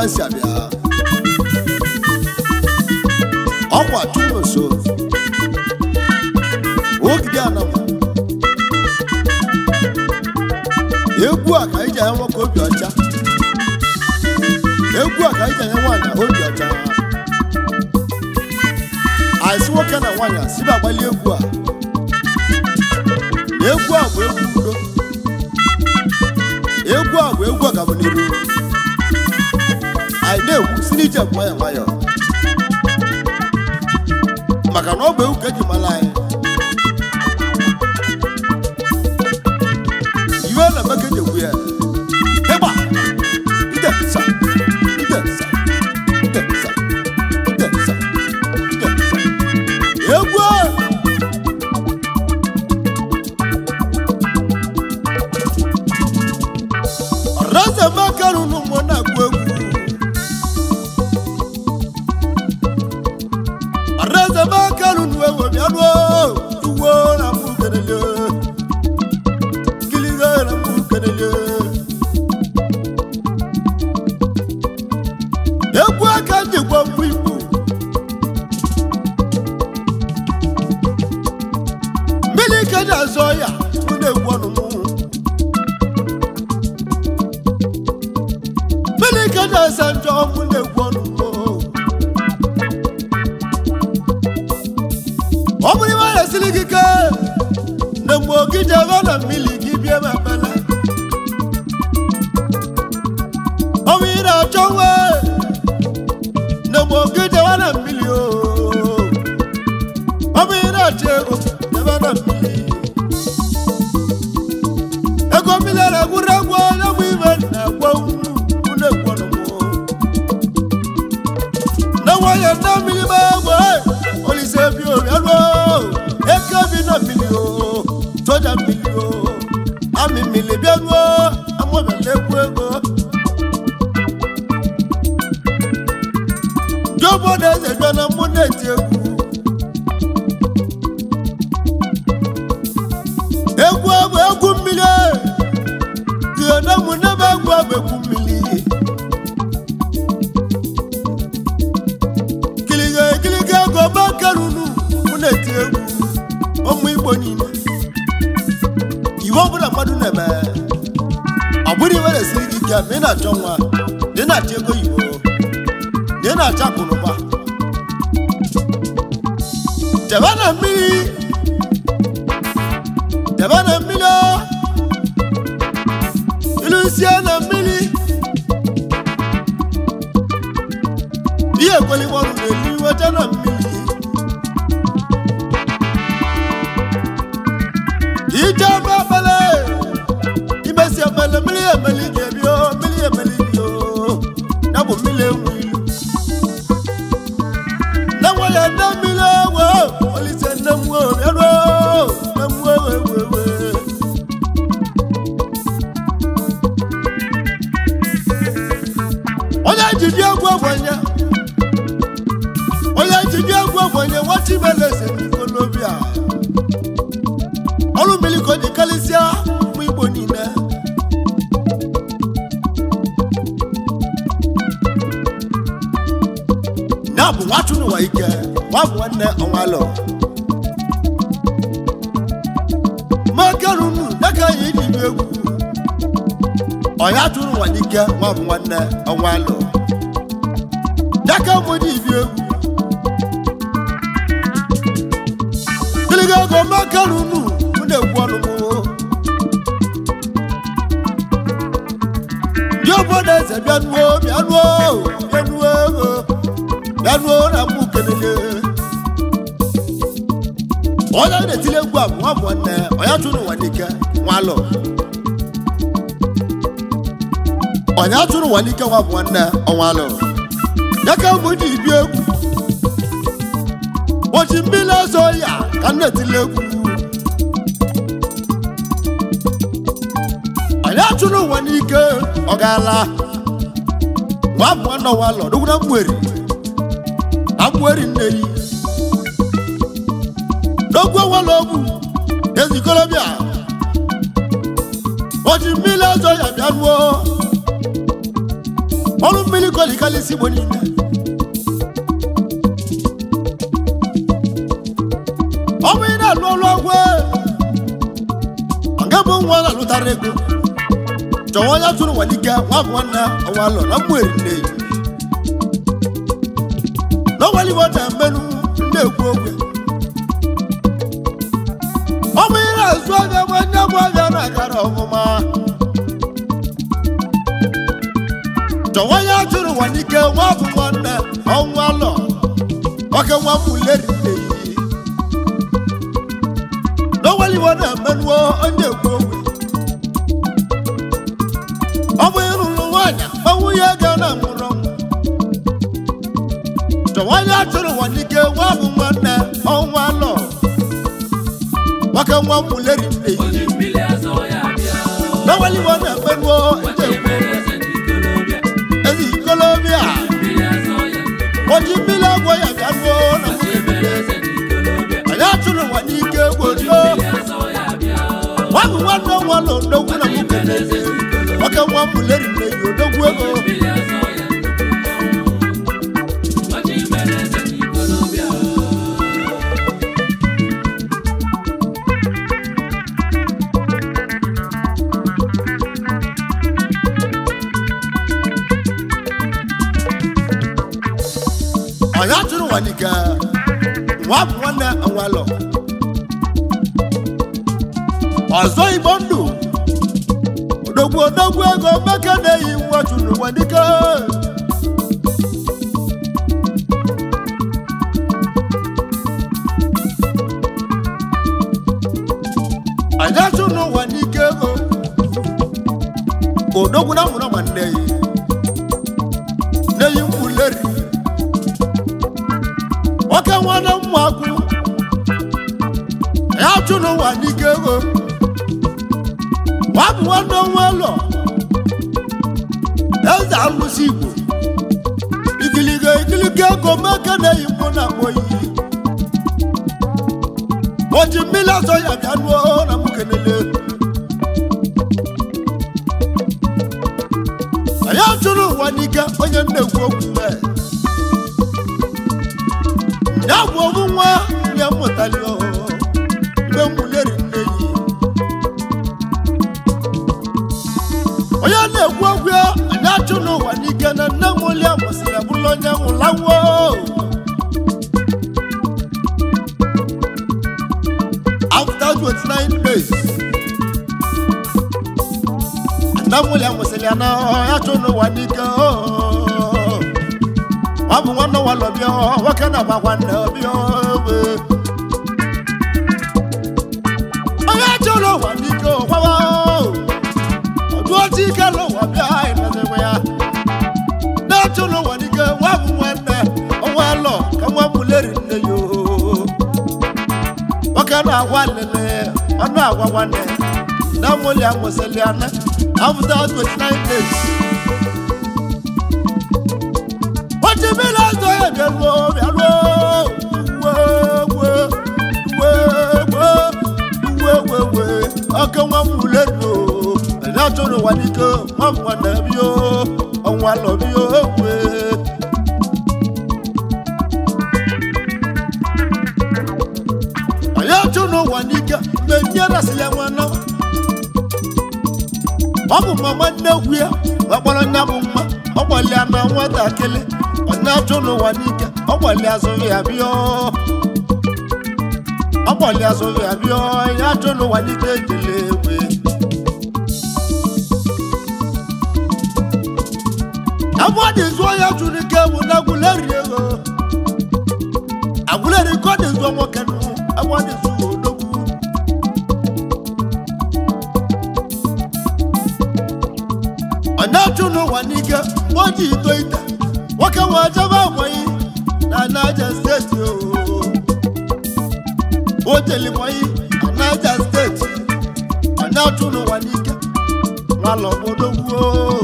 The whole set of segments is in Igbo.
ha si abịa ọkwa chukwu nso ogide anama egwu a ka anyị ji anya nwoke obi ọcha egwu a ka anyị ji anya nwaanyị obi ọcha anyị si nwoke na nwaanyị a sibe agbali egwu a egwu a bụ egwu udo egwu a bụ egwu ọganiru anyị na-egwu si n'ije nwayọ nwayọ maka na ọ bụ egwu ka eji mara anyị iwe na meke ji egwu ya ịgba ide sa ide sa ide sa ide sa ide sa egwu a ọ̀rẹ́sẹ̀ mẹ́kẹ́rùn ún mọ́ náà kú egwu. ọ̀rẹ́sẹ̀ mẹ́kẹ́rùn ún ewu mi ànú ìwọ náà mú kẹlẹ́lẹ́ kìlìgẹ́ náà mú kẹlẹ́lẹ́. egwu aka njikwa mgbu igbo mmiri ike na-azọ ya tụ na-egwu ọnụ mụ mmiri ike na-ese njọ mụ na-egwu ọnụ mụ ọ bụrụ iwe na-esiri gị ike na mgbe oge jebe na mmiri gị bie ma bala ọ bụ ị na-achọ nwe na mgbe oge jebe na mmiri o ọ bụ ị na-achọ ego jebe na mmiri ego mmiri na-egwuru egwu onye bụ ibe na-egwu unu na-egwu ọnụ mụ na nwanyị na mmiri ma egbe olise bi oriọlụ eke bi na mmiri o soja mmiri o amị mmiri bịaruo amụbịala egwu ego ndị obodo eze bịa na mmụ na-eti egwu egwu bụ egwu mmiri tie na mụ nebe egwu bụ egwu mmiri kiliga ekiliga ego makarunu mụ na-eti egwu ụmụ igbo niile iwe ọbụla mmadụ na-eme ọ bụrụ iwe na-esiri gị ike ma ị na-achọ nwa na ị na-achọ ego oyibo na ị na-achọ akụnụba jebe na mmiri jebe na mmiri o. ilusie na mmiri ihe ekweligbo ọrụ na-elu iweta na mmiri ije ebe ekpele imesi ekpele mmiri emeli ga-ebi o mmiri emeli bi o ya bụ mmiri enwe ilu na nwere nne mmiri ewe olise nne m nwe bịaruo nne m nwe ewe ewe ewe onye jide egwu ogbenye onye jide egwu ogbenye nwata ibeleze n'obi a ọrụ mmiri ka o ji karịsịa ụmụ igbo niile ya bụ nwachụ n'ụwa ike nwa bụ nwanne ọnwalọ makerunu dịka anyị ji bi egwu ọya tụrụ ụwa n'ike nwa bụ nwanne ọnwalọ dịka mụ ji bi egwu gịlịga ego makerunu mụ na-egwu ọnụ mụ ndị obodo eze bịanuo bịanuo bịanuo ego bịanuo na mụ kelele onye na-etile egwu a bụ nwa bụ nwanne ọya tụrụ ụwa n'ike nwalọ onye atụrụ ụwa n'ike nwa bụ nwanne ọnwalụ ya ka mbụ ji bi egwu ụbọchị mmiri ọzọ ya ka m na-etile egwu onye atụrụ ụwa n'ike ọ gaala nwa bụ nwanne ọnwalụ dugwu na mgberi na mgberi nne yi n'ogwu ọnwalụ ogwu ezikolobịa ụbọchị mmiri ọzọ ya bịa ruo ọrụ mmiri kolikalisi igbo niile ọ bụ ị na-alụ ọrụ ọgwụ nga bụ nwa na-alụtara ego chọwa onye tụrụ walike nwa bụ nwanne ọnwa alọ na mmụeri nne ya n'ọnwaliwo na-emenụ na-ekwu okwe ọ bụ ị na-azụ abịa nwa nye bụ abịa na-agara ọmụma chọwa onye tụrụ walike nwa bụ nwanne ọnwa alọ oke nwa mmụleri nne ya n'ọnwaliwo na-emenụ onye ekwu okwe ọ bụ ịrụrụ nwaanyị ma nwunye ga na nwụrụ ọnwụ chọwanye atụrụ ụwa n'ike nwa bụ nwanne ọnwa lọ nwoke nwa mmuleri nne ya Oji mmiri azọ ya bịa. n'ọnwaliwo na-emenuo Wachi mere eze n'ikolobịa. ezi ikolobịa Mmiri azọ ya nnukwu. oji mmiri agwọ ya bịa ruo na Wachi mere eze n'ikolobịa. anyị atụrụ ụwa n'ike Oji gborio mmiri azọ ya bịa. nwa bụ nwanne ọnwa lọ odogwu na Wachi nwoke mere eze n'ikolobịa. nwoke nwa mmuleri nne ya odogwu ego Mmiri azọ ya nnukwu. Wachi mere eze n'ikolobịa. anyị atụrụ ụwa n'ike nwa bụ nwanne ọnwa lọ ọzọ igbo ndụ odogwu odogwu ego meke na-eyi nwa chụrụ ụwa n'ike anyị atụrụ ụwa n'ike ego odogwu na mụrụ ma nne yi na-eyi mkpuleri nwoke nwanne mmakwu ya chụ n'ụwa n'ike ego nwa bụ nwanne nwa ụlọ eze alụsị igbo igiliga igiliga ego meke na-eyi mkpụ na akpọ iyi oji mmiri azọ ya bịa nuo na mụ kenele anyị achụrụ ụwa n'ike onye nnekwu okwu mee ya bụ ọmụ nwa ya mụtali mgbe mmuleri nne yi onye na-ekwu okwu ya anyị achụ n'ụwa n'ike na nne m ụlịa mụsịrị bụrụ onye nwụlawo after 29 days nne m ụlịa mụsịrị ya na ya chụ n'ụwa n'ike oh. ọ bụ nwanne nwa lọbịa nwoke na agba nwanne ọbịa owe onye chọrọ ụwa n'ike kwawa ọdụ otu ike n'ụwa bịa ịnọdịwe ya na-achọrọ ụwa n'ike nwa bụ nwanne ọnwa lọ ka nwa mụleri nne ya oo. nwoke na-agwa nlele ọnụ agwa nwanne na mụli amụsịlị ana after 29 days Oji mmiri azọ ya bịaruo bịaruo uwe uwe uwe uwe uwe uwe oke nwa m ulenu anyị achọrọ ụwa n'ike nwa m nwanne bio ọnwa lọ bio ewe anyị achọrọ ụwa n'ike mgbe nye rasịrị ya nwa nawa ọ bụ mama nnekwu ya ọkpọrọ nya bụ mma ọ gbalịa na nwatakịrị ọ na-achụ n'ụwa n'ike ọ gbalịa azụghị ya bịa ọ gbalịa azụghị ya bịa ya achụ n'ụwa n'ike ejele egwe ebe ọ dị zụọ ya chụrụ ike bụ na agwụleri ego agwụleri ka ọ dị zụọ nwoke nụ ebe ọ dị zụọ odogwu ọ na-achụ n'ụwa n'ike mgbe o ji ito ite nwoke nwe jebe agbanyi na naija steeti o jelimọyi na naija steeti ọ na-achụ n'ụwa n'ike nwala obodo gwuo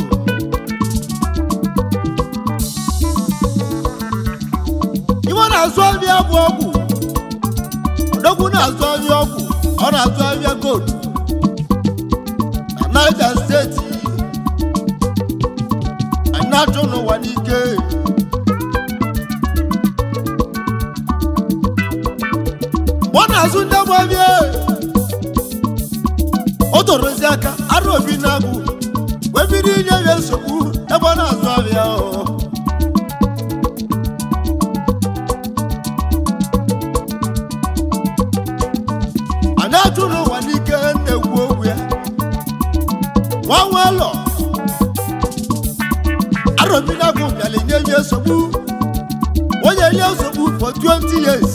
iwe na-azụ ahịa bụ ọgwụ odogwu na-azụ ahịa ọgwụ ọ na-azụ ahịa gold na naija steeti anyị achụ n'ụwa n'ike ọ na-azụ ndị agbabie o torozi aka arụ obi na-agụ wee bido inye ya nsogbu ebe ọ na-azụ abịa a na-achụ n'ụwa n'ike na-ekwu okwu ya nwa nwalọ arobi na-agụ bịara nye ya nsogbu onye nye nsogbu for 20 years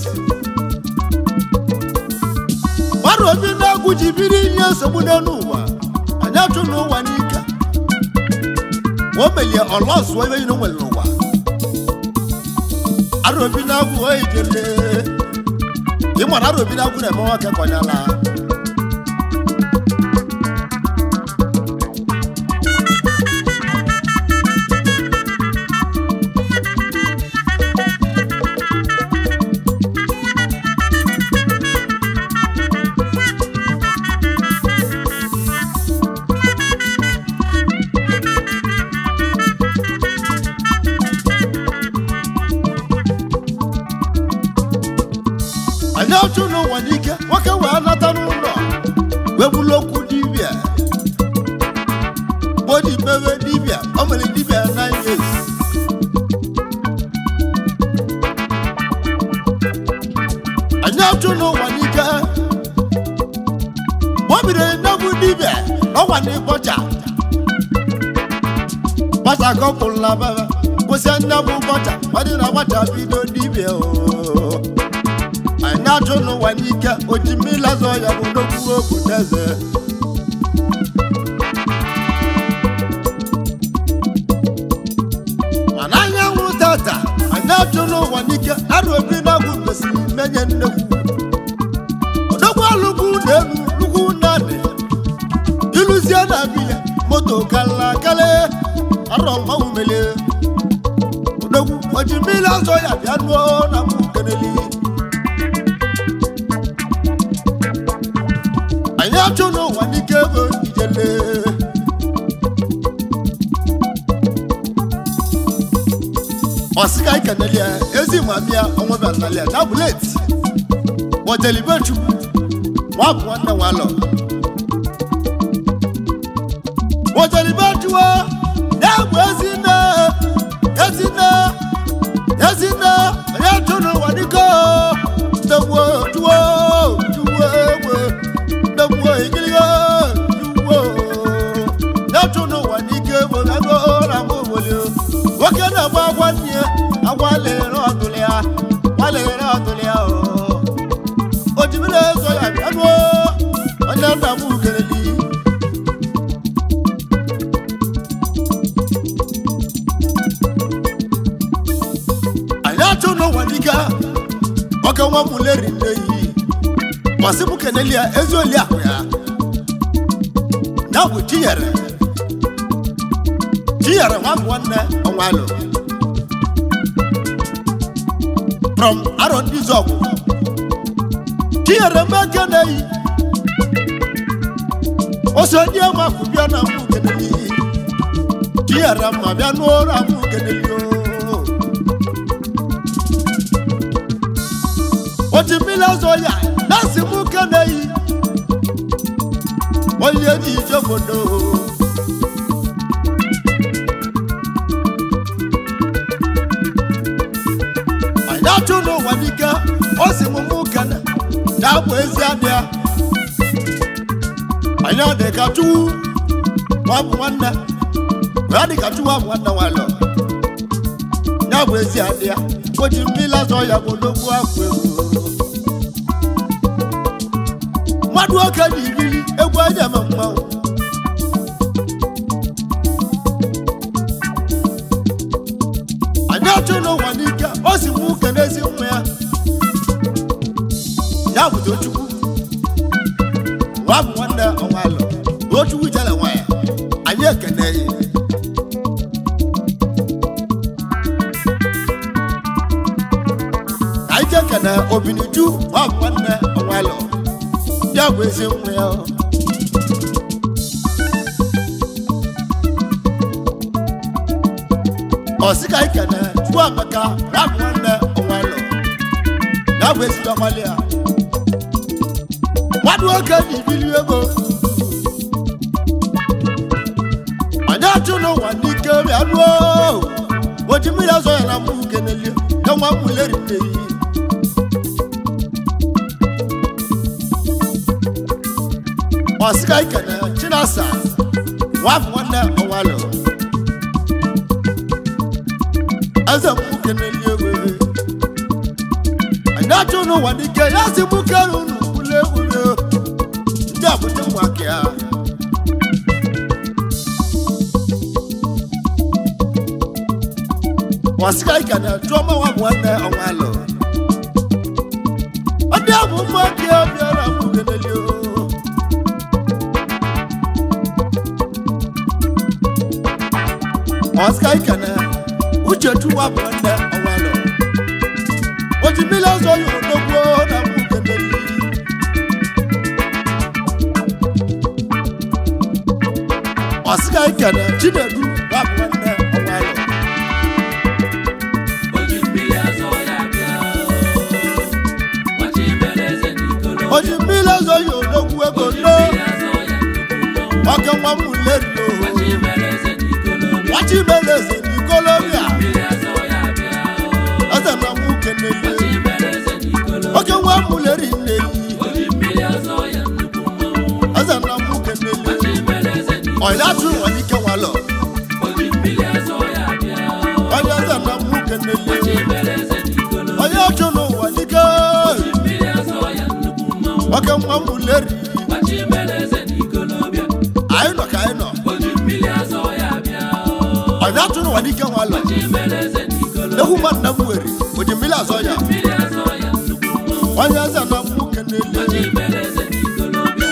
mmadụ obi na-agwụ ji biri ihe nsogbu n'elu ụwa anyị achụ n'ụwa n'ike o melie ọlọsụọ ebe niile o nwere n'ụwa arobi na-agwụ oyi jele ịmara arobi na-agwụ na-eme nwoke kọnyala anyị achụ n'ụwa n'ike nwoke wee nata n'ụlọ wee bụrụ okwu dibịa gbodi mewe dibịa o mere dibịa nine years anyị achụ n'ụwa n'ike o bidoro nnegbu dibịa ọgwa na ịbọcha gbasa kọpụrụ na baba kwụsị nnegbu bọcha ọ dị na gbacha bido dibịa ooo anyị achụ n'ụwa n'ike oji mmiri azọ ya bụ n'okwu okwu n'eze mana anyanwụ tata anyị achụ n'ụwa n'ike arụ obi na-agwụ mesịrị menye nnekwu odogwu alụgwu na elu lugwu nnadị iluzie na biya moto kala kale arọ mmanwụ melie odogwu oji mmiri azọ ya bịa nuo na mụ keneli anyị achụ n'ụwa n'ike ego ijele ọsịga ikeneli ya ezi mamia onwebanali ya na buleti bọdelibechukwu nwa bụ nwanne nwalọ bọdelibechuwa na-egbu ezinne ezinne ezinne anyị achụ n'ụwa n'ike ndegbuo juwo juwo egbe ndegbuo igiligo juwo na-achụ n'ụwa n'ike bụ ego na mgbe obodo nwoke na-agba agwa nne ya agwa lere ọdụlụ ya gwa lere ọdụlụ ya o jibere ezo ya bịanuo onye nna m ugereli anyị achụ n'ụwa n'ike oge nwa m leri nne yi masị m keneli ya ezi oli ahụ ya ya bụ chinyere chinyere nwa m nwanne ọnwalụ from arọ ndị zọgwụ chinyere mmeke na-eyi ose ndị amakụ bịa na mụ keneli chinyere mma bịa n'ụra mụ keneli o oji mmiri azọ ya na-asị m ke na-eyi onye dị ije obodo anyị achụ n'ụwa n'ike o si m mụ kene na-abụ ezi adị ya anyị adị ka chukwu nwa bụ nwanne ya dị ka chukwu abụ nwanne nwalọ ya bụ ezi adị ya o ji mmiri azọ ya bụ n'okwu afọ egwu mmadụ oke na ibili egwu anya eme mmanwụ anyị achụ n'ụwa n'ike o si mụ uke n'ezi nwa ya ya bụ tochukwu nwa bụ nwanne ọnwa alụ tochukwu jere nwa ya anyị ekene ya anyị ji ekene obiniju nwa bụ nwanne ọnwa alụ ya bụ ezi nwa ya ọsịka ikene chukwu amaka rabụ nwanne ọnwalọ ya bụ ezigbo akwali ya mmadụ oge ji bili ego anyị achụ n'ụwa n'ike bịa ruo oji mmiri azọ ya na mụ keneli ka nwa m leri mmeri ọsịka ikene chinasa nwafọ nwanne ọnwalọ eze m keneli ego anyị achụ n'ụwa n'ike ya si mụ kere unu ule ule ndị abụta ụmụaka ya wasika ika na trọma wa bụ nwanne ọnwalọ ọ dị abụ ụmụaka ya bịara mụ keneli o wasika ika na uchechu wa bụ nwanne ọnwalọ o ji mmiri ọzọ ya odogbo na mụ keneli wasika ika na chinedu wa bụ nwanne ọnwalọ Oji mmiri azọ ya bịa. Gbachi mere eze n'ikolo. o ji mmiri ọzọ ya odogwu ego Oji no mmiri azọ ya nnukwu mmọnwụ. ọkẹ nwa m leri o Gbachi mere eze n'ikolo. wachi mere eze n'ikolobia Mmiri azọ ya bịa. eze na mụ keneli Gbachi mere eze n'ikolo. oke nwa m leri nneyi Oji mmiri azọ ya nnukwu mmọnwụ. eze na mụ keneli Gbachi mere eze n'ikolo. ọya tụ nwere ike nwalọ Oji mmiri azọ ya bịa. onye eze na mụ keneli Gbachi mere eze n'ikolo. onye ọchụ n'ụwa dike Oji mmiri azọ ya nnukwu mmọnwụ. oke nwa m leri Gbachi mere eze n'ikolo bịa. anyị nọ ka anyị nọ Oji mmiri azọ ya bịa. ọya tụ n'ụwa dike nwalọ Gbachi mere eze n'ikolo. egwu mmadụ na m were o ji mmiri azọ ya Mmiri azọ ya nnukwu mmọnwụ. onye eze na mụ keneli Gbachi mere eze n'ikolo bịa.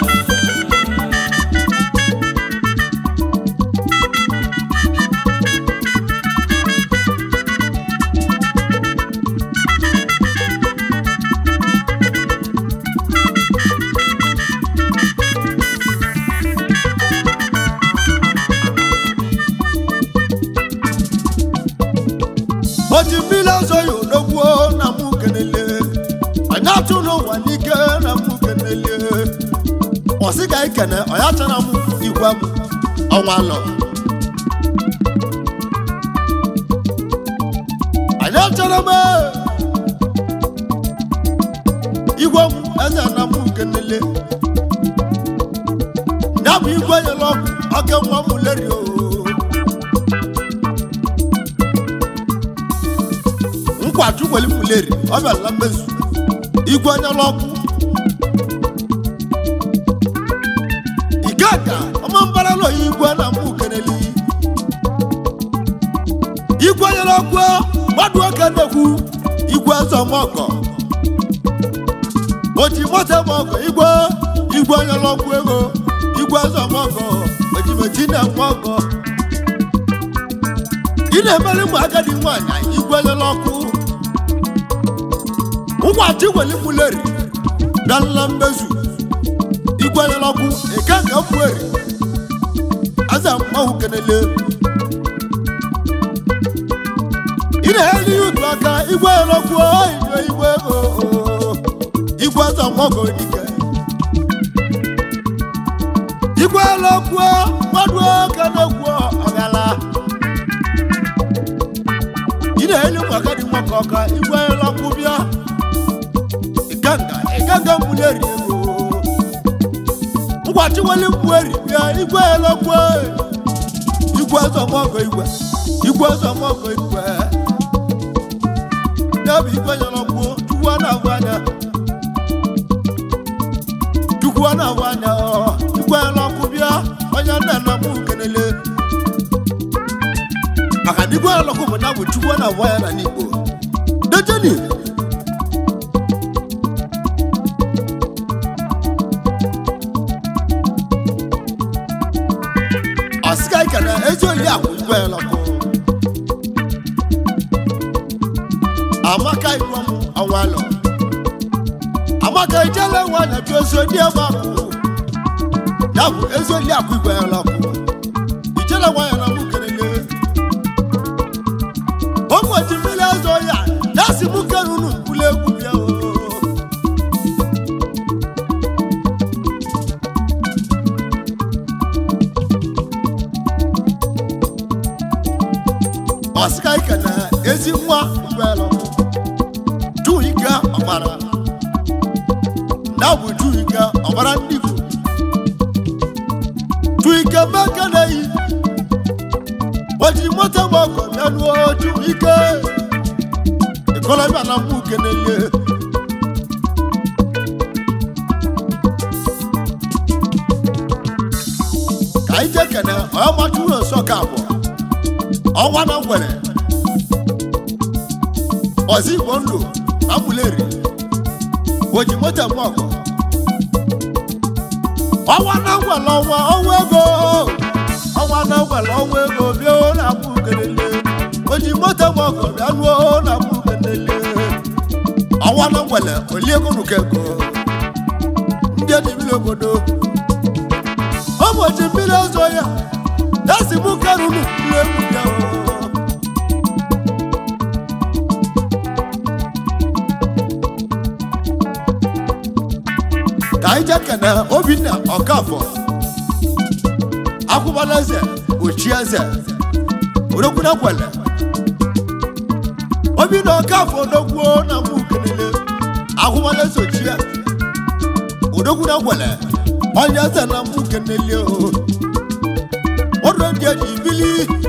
o ji mmiri azọ ya odogwu na mụ keneli anyị atụ n'ụwa n'ike na mụ keneli ọsị ka ikene ọya chara m igwe m ọnwa lọ anyị achọrọ m igwe m eze na mụ kenele ya bụ igwe nyere ọkụ oke nwa m leri o nkwaju weli m leri ọ bịala mmezu igwe nyere ọkụ igaka ọma mbara lọ ya igwe na mụ keneli igwe nyere ọkụ mmadụ oke nnekwu igwe zọmọgọ oji moto mọgọ igwe igwe nyere ọkụ ego igwe zọmọgọ ojimeji na mọgọ ị na-emere ụmụ agadi nwaanyị igwe nyere ọkụ ngwachi weli m leri bịala mmezu igwe nyere ọkụ eke ka m weri aza mmanwụ kenele ị na-eri ihe otu aka igwe nyere ọkụ igwe igwe ego igwe aza mmanwụ dike igwe nyere ọkụ mmadụ oke na-ekwu ọgala ị na-eri ụmụ agadi nwoke ọka igwe nyere ọkụ bịa ịganga ịganga mbuleri ego ngwachi weli mbueri bịa igwe elokwe igwe zọmọgọ igwe igwe zọmọgọ igwe ya bụ igwe nyelọkwu chukwu a na-ahụ anya chukwu a na-ahụ anya ọ, igwe elọkwu bịa onye nna nna m kenele maka na igwe elọkwu bụ na bụ chukwu a na-ahụ anya na n'igbo dejeni ọsịga ike na ezi oli akwụ igwe elọkụ amaka igwe m ọnwalọ amaka ijele nwanyị jụ ezi oli ebe akwụ ya bụ ezi oli akwụ igwe elọkụ ijele nwanyị na mụ kelele ọsịka ike na ezi nwa mgbelụ juu ike ọgbara na bụ juu ike ọgbara ndị Igbo juu ike meke na-eyi ojiri moto m ọkọ bịa nuo juu ike ikolobịa na mgbu kenelie ka anyị jee kene onye machuru nsọ ka abụọ ọnwa na ngwere ọzọ igbo ndụ na mmuleri oji moto m ọkọ ọnwa na ngwere ọnwa ọnwa ego ọnwa na ngwere ọnwa ego bịa na mgbu kelele oji moto m ọkọ bịa nuo na mgbu kelele ọnwa na ngwere oliego nuka ego ndị edibiri obodo ụbọchị mmiri ọzọ ya esi mụ karunu n'egwu ya ka anyị jee kene obinna ọkafọ akwụbala eze ochie eze odokwuna kwele obinna ọkafọ odogwuo na mụ kelele akwụbala eze ochie odokwuna kwele onye eze na mụ kelele o ọdọ ndị eji bili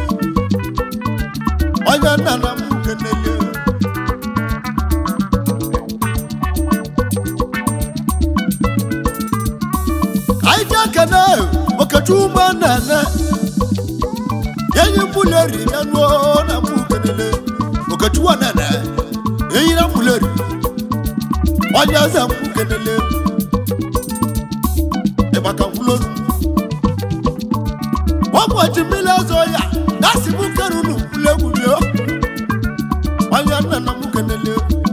onye nna na mụ kelele anyị ji ekene okechukwu ma na-ene enyi mbuleri ya nuo na mụ kelele okechukwu na-ene enyi na mbuleri onye eze mụ kelele ịgbaka mkpụlolu ụbọchị mmiri ọzọ ya gasị mụ kerunu mkpụlegwurio onye nna na mụ kelele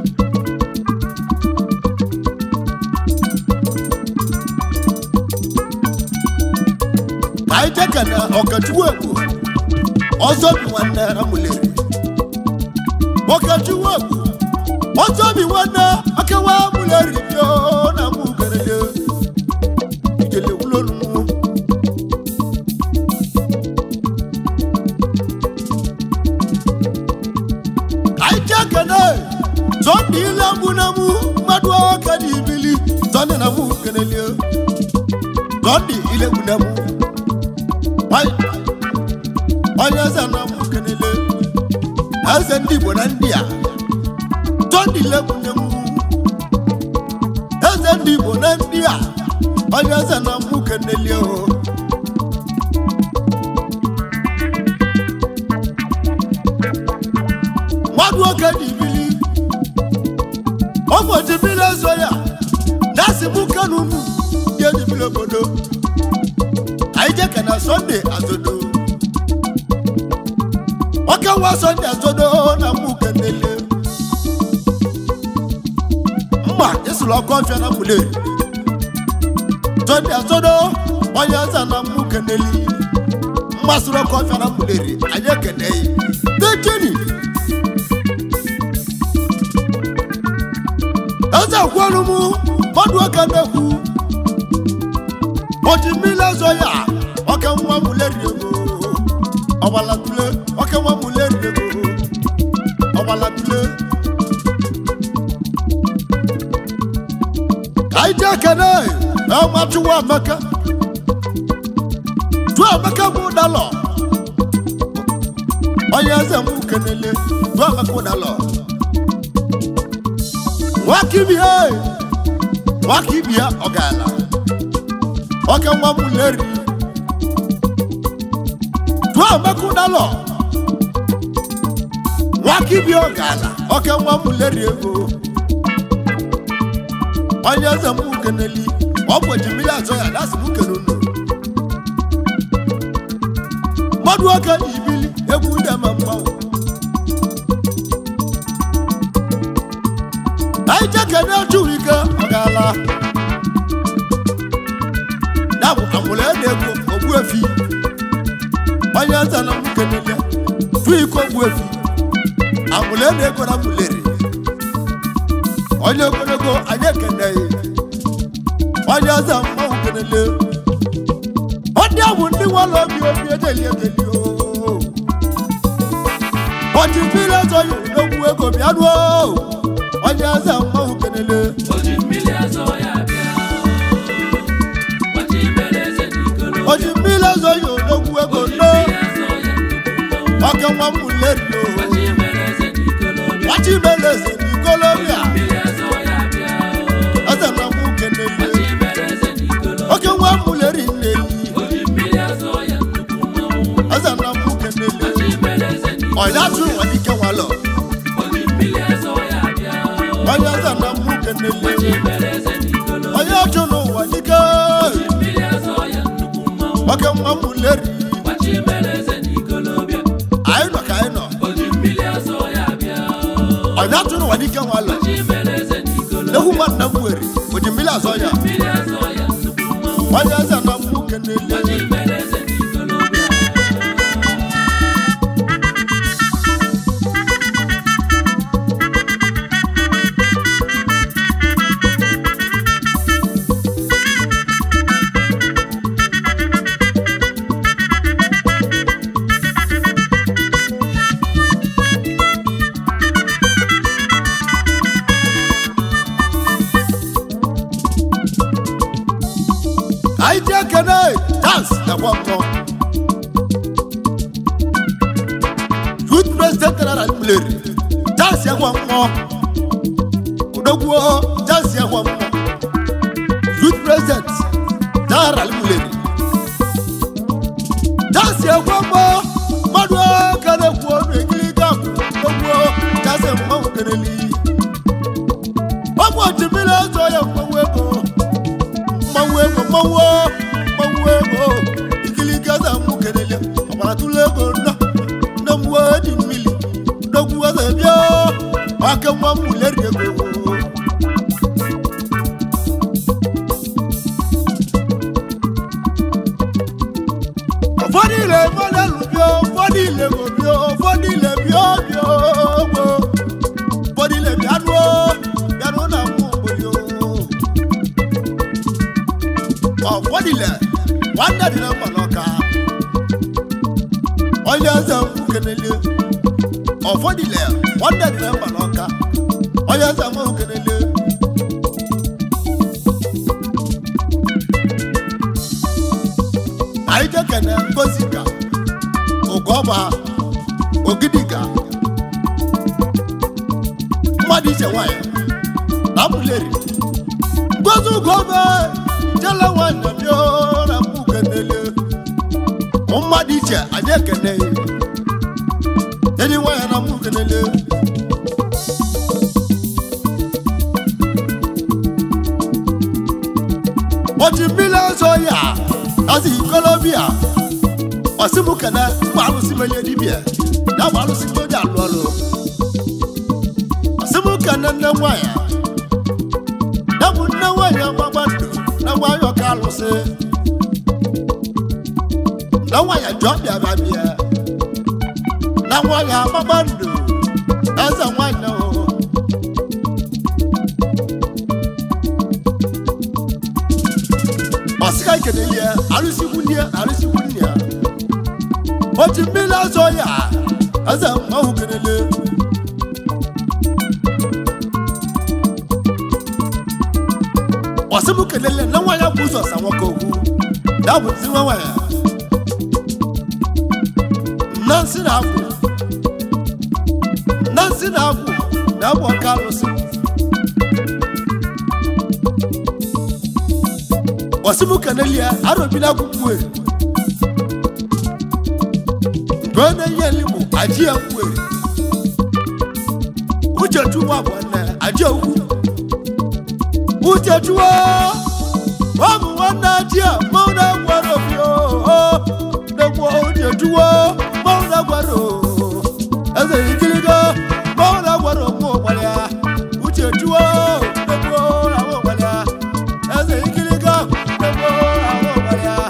ka anyị jekene ọkachukwu egwu ọzọ bi nwanne amụleri ọkachukwu egwu ọzọ bi nwanne akewa amụleri bio na mụ kelele ijele wulolu mụ anyị ji ekene zọndị ile mụ na mụ mmadụ ọka na ibili zọndị na mụ kenelie zọndị ile mụ na mụ Nwanyị- onye eze na mụ kenele eze ndị igbo na ndị a zọndị ile mụ na mụ eze ndị igbo na ndị a onye eze na mụ kenelie o mmadụ oke dị ibili ụbọchị mmiri ezo ya na-asị mụ kanu mụ ndị edibili obodo anyị jeke na sọnde azodo nwoke nwa sọnde azodo na mụ kenele mma ịsụrụ ọkụ ọfịa na mụleri sọnde azodo onye eze na mụ keneli mma sụrụ ọkụ ọfịa na mụleri anyị ekene ya dejeni eze kwelu mụ mmadụ oke na-ekwu oji mmiri ọzọ ya ọka nwa m leri ego ọgbala tule ọka nwa m leri ego ọgbala tule ka anyị jee kene na ọma chụwa amaka chụọ amaka bụ ụdalọ onye eze m kenele chụọ amaka ụdalọ nwakibia nwakibia ọgala ọka nwa m leri tụọ amaka ụdalọ nwakibia ọgala ọka nwa m leri ego onye eze m keneli ọ bụ ejimiri azọ ya dasị m kene unu mmadụ ọka na ibili egwu ndị ama mmanwụ anyị jekene chụrụ ike ọgala ya bụ amụrụ ede ego ogbuefi onye eze na m kenele tụ iko ogbuefi amụrụ ede ego na mụleri onye ogologo anyị ekeneghị onye eze mmanwụ kenele ọ ndị ahụ ndị nwere obi obi edeli edeli o ọchị mmiri ọzọ ya odogwu ego bịa ruo onye eze mmanwụ kenele oji mmiri azọ ya bịa gbachi mere eze n'ikolo ọchị mmiri ọzọ ya odogwu ego no mmiri azọ ya nnukwu mmanwụ ọkẹ nwa m lerio gbachi mere eze n'ikolo bịa ọchị mere eze n'ikolobia mmiri azọ ya bịa eze na mụ kenele gbachi mere eze n'ikolo ọkẹ nwa m leri nneyi oji mmiri azọ ya nnukwu mmanwụ eze na mụ kenele gbachi mere eze n'ikolo ọya tụ nwa dike nwalọ oji mmiri azọ ya bịa onye eze na mụ kenele gbachi mere eze n'ikolo onye ọchụ n'ụwa dike mmiri azọ ya nnukwu mmanwụ ọkẹ nwa m leri gbachi mere eze n'ikolo bịa anyị nọ ka anyị nọ oji mmiri azọ ya bịa ọya tụ n'ụwa dike nwalọ gbachi mere eze n'ikolo egwu nwanne m were oji mmiri azọ ya mmiri azọ ya nnukwu mmanwụ onye eze na mụ kenele gbachi mere eze n'ikolo bịa anyị ji ekene dans ekwe mmụọ youth president general mleri dans ekwe mmụọ odogwuo dans ekwe mmụọ youth president general mleri dans ekwe mmụọ mmadụ kere kwuo n'ekiri gapụ odogwuo dans mmanwụ keneli ọ bụ otu mmiri ọzọ ya mmanwụ ego mmanwụ ego mmanwụ mmanwụ ego ikili gaza mụ kelele ọbara tụlụ ego nna nne m wee dị mmiri nnekwu eze bịa aka nwa m leri ego ụfọdụ ile mmadụ bịa ụfọdụ ile go bịa ụfọdụ ile bịa bịa ogbo ụfọdụ ile bịanụo bịanụ na mụ obodo ọfọdịlẹ nwanne dị na mma n'ọka onye eze mkpu kenele ọfọdịlẹ nwanne dị na mma n'ọka onye eze mkpu kenele anyị jekene ngozi ka ụgọba ogidiga mmadụ iche nwanyị na mụleri ngozi ugome jele nwanne m yo na mụ kenele mmadụ iche anyị ekene edi nwanyị na mụ kenele oji mmiri ọzọ ya asị ikolobia ọsịmụ kene mgbe alụsị menye dibia ya bụ alụsị ndị oji alụ ọrụ ọsịmụ kene nne nwanyị ya bụ nne nwanyị agbagba ndụ na nwanyị ọka alụsị na nwanyị jụọ bịa bịa bịa na nwanyị agbagba ndụ eze nwanyị o ọsịka ikeneli ya arụsịkwu nne ya arụsịkwu nne ya oji mmiri azọ ya eze mmanwụ kenele ọsịmụ kelele na nwa ya bụ ụzọ sa nwoke okwu ya bụ zi nwa ya na nsị na agwụ na nsị na agwụ na abụ ọka alụsị ọsịmụ kelele ya arọbila akwụkwọ nke onye ihe nligbo aji ya kwere uche chukwu abụọ na aji okwu uchechuo ọ bụ nwanne achia mmanwụ na-agwara obi degbo uchechuo mmanwụ na-agwara eze ikirigo mmanwụ na-agwara ụmụ ụgbara ya uchechuo degbo ahụ ụgbara ya eze ikirigo degbo ahụ ụgbara ya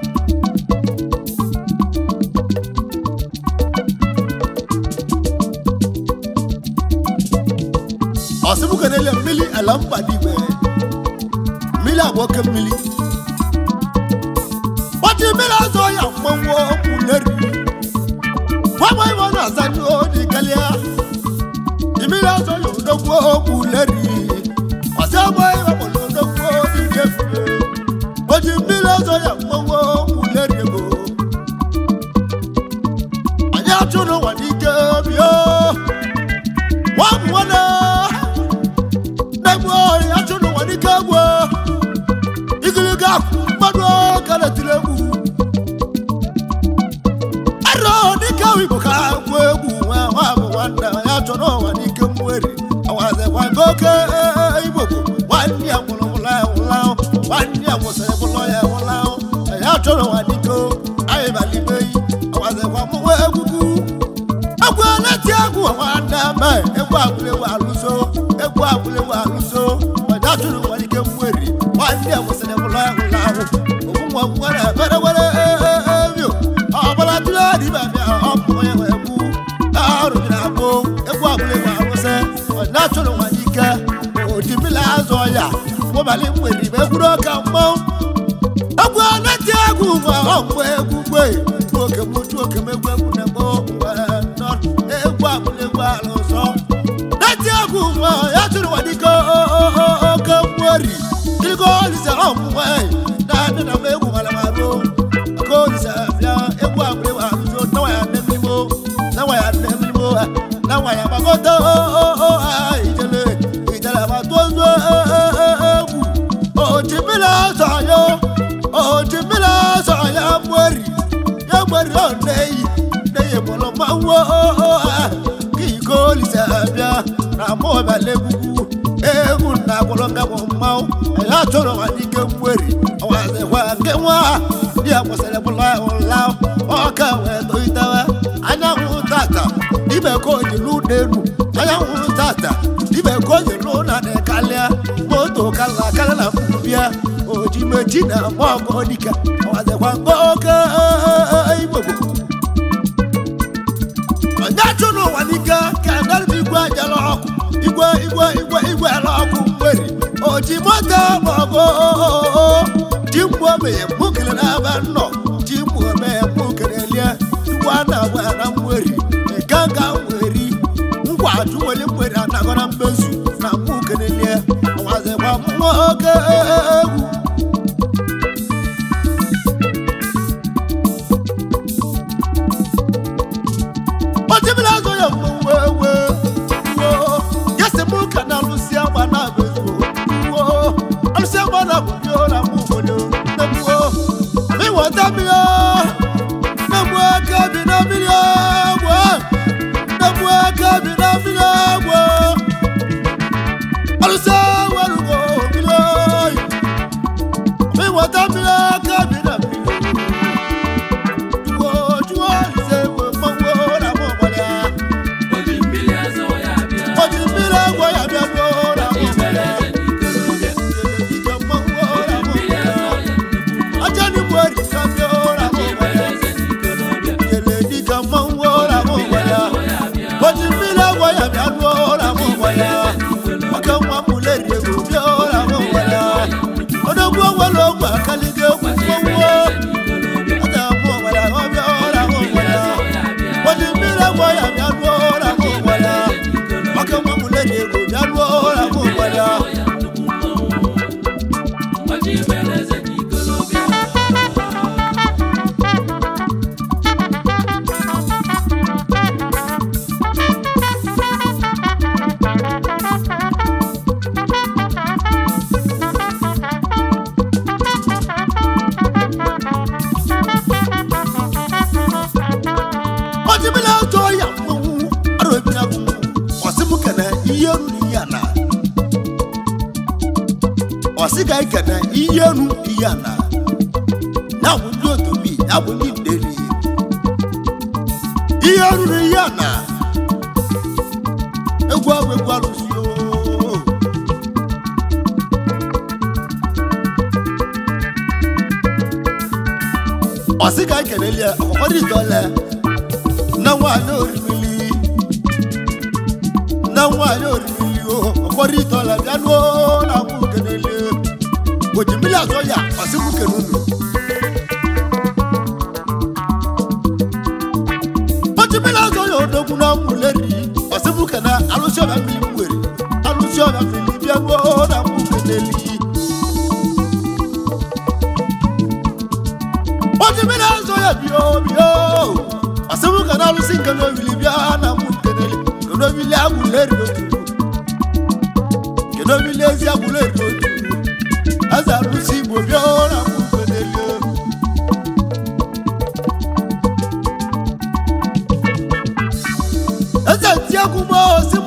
ọsịbụka na-ele mmiri ala mba n'igwe mmiri abụọ ke mmiri ọchị mmiri azọ ya mmanwụ okwu neri gwagwa ibe ọ na-aza ndị dị ka muleri ọsẹ ọmọ ìwàpọ̀lọ́ ọdọ́gbọ́ níjẹ́ fún mi ojú mílẹ̀ ọ̀sọ̀ yà mọ́wọ́ muleri ego anyị atụrụ nwa n'ike bịa nwa m nwana na-egbu ọhịa atụrụ nwa n'ike gbuo igiliga akwụ mmadụ ka na-etiri egwu arọ dịka igbo ka agwụ egwu nwa nwa bụ nwanne ya chọrọ ụwa n'ike mweri awazekwa nke oke igbo bụ nwanne ya nwụrụ nwụla ya nwụla nwanne ya nwụsịrị bụlọ ya nwụla ya chọrọ ụwa n'ike anyị balibeghị awazekwa mụnwe egwugwu egwu na-eti egwu nwanne me egwu agwụlewu alụso egwu agwụlewu alụso ọja chụrụ ụwa n'ike mweri nwanne ya nwụsịrị bụlọ ya nwụla ogbunwa nwere ebere were ebio ọbara tụrụ adịba bịa ọpụ onye wee gbu arụbịra agbụ egwu agwụlewu alụsị ọja chụrụ ụwa n'ike odi mmiri azụ ọya ụbalị mgberi ma egwuru ọka mmọnwụ egwu anati egwu nwa ọmgbe egwu gbe oke m otu oke m egwu egwu na mbụ mgbe nọ egwu abụlegwu ala ụzọ nati egwu nwa ya tụrụ nwa dịka oke mgbori dịka olise ọmụnwe na adị na m egwu mara marụ aka olise bịa egwu abụlegwu ala ụzọ nawa ya nne mmiri nawa ya nne mmiri nawa ya gbagọta ijele ijele ma tozuo egwu ojimila sọyọ ojimila sọyọ mweri ya mweri ọ n'eyi n'eyi bọlọ ma wo kí iko olise bịa na mụ ọbala egwugwu egwu na agbọrọ ngabọ mmanwụ ẹ̀yà tọrọ wà ní ike mweri ọwazẹ̀wà nke nwa bí akwụsịrị bụla ụla ọka wee toitewe anyanwụ tata ibe ka o ji lụ n'elu anyanwụ tata ibe ka o ji lụ na kalịa moto kala kala na mbịa oji meji na mọgọ dịka ọwazẹ̀kwa nke oke igbogbo onye chụrụ ụwa n'ike ka ndarịba igwe ajala ọkụ igwe igwe igwe igwe ala ọkụ mgberi oji moto maọbụ ji mgbe omeye mkpukere n'aba nnọ ji mgbe omeye mkpukere lie igwe a na-agwa na mgberi nke nga nweri ngwa ajụweli mgberi anagọ na mmezu na mkpukere lie ọwazịkwa mmụọ oke egwu ojibila azụ ya mgbe ewe wo ya si mụ ka na alụsị agba na abụ wo alụsị agba na abụ yo na mụ obodo na-egbuo ịwọta mmiri na-egbu aka bi na mmiri agwọ na-egbu aka bi na mmiri agwọ alụsị werugo mmiri oyi ịwọta mmiri aka bi na mmiri juwo juwo alụsị ewe mmanwụ na mụ ọgbara ya Oji mmiri azọ ya bịa. Oji mmiri agwọ ya bịa ruo na mụ Ibere ọgbara ya eze n'ikolobịa. Ike mmanwụ na mụ Mmiri ọgbara azọ ya ya nnukwu mmọnwụ. aja ni mo ri ka mi ora mo Ibere wala eze n'ikolobịa. yele ni ka mo wo ora mo Mmiri wala azọ ya bịa. o ti mi la wo ya mi anu ora mo wala o ka mo mu le ri ego mi ora mo wala o do gbo wo lo gba kali ge ku mo wo ata mo wala o mi ora mo wala o ti mi la wo ya mi anu ora mo wala o ka mo mu le ri ego mi anu ora mo wala o ti mi la to ya mo aro bi na ku o si mu kana iye ru ni ya na ọsị ka ike na ihe ru ihe ana ya bụ ndị otobi ya bụ ndị ndeli ihe ruru ihe ana egwu ahụ egwu arụsị oo. ọsị ka ike na-eli ọkpọkọ dị tọle na nwaanyị orimili na nwaanyị orimili o ọkpọrọ itọle bịa nuo na mụ kenele ojimili azọ ya ọsị mụ kenunu ojimili azọ ya odogwu na mụleri ọsị mụ kena alụsị ọbịa mmiri m were alụsị keneli oji mmiri azụ ya bio bio asịmụ ka na alụsị nke n'obili bịa na mụ keneli nke n'obili agwụleri otu nke n'obili ezi agwụleri otu aza alụsị igbo bịa na mụ keneli eze ti egwu gboo si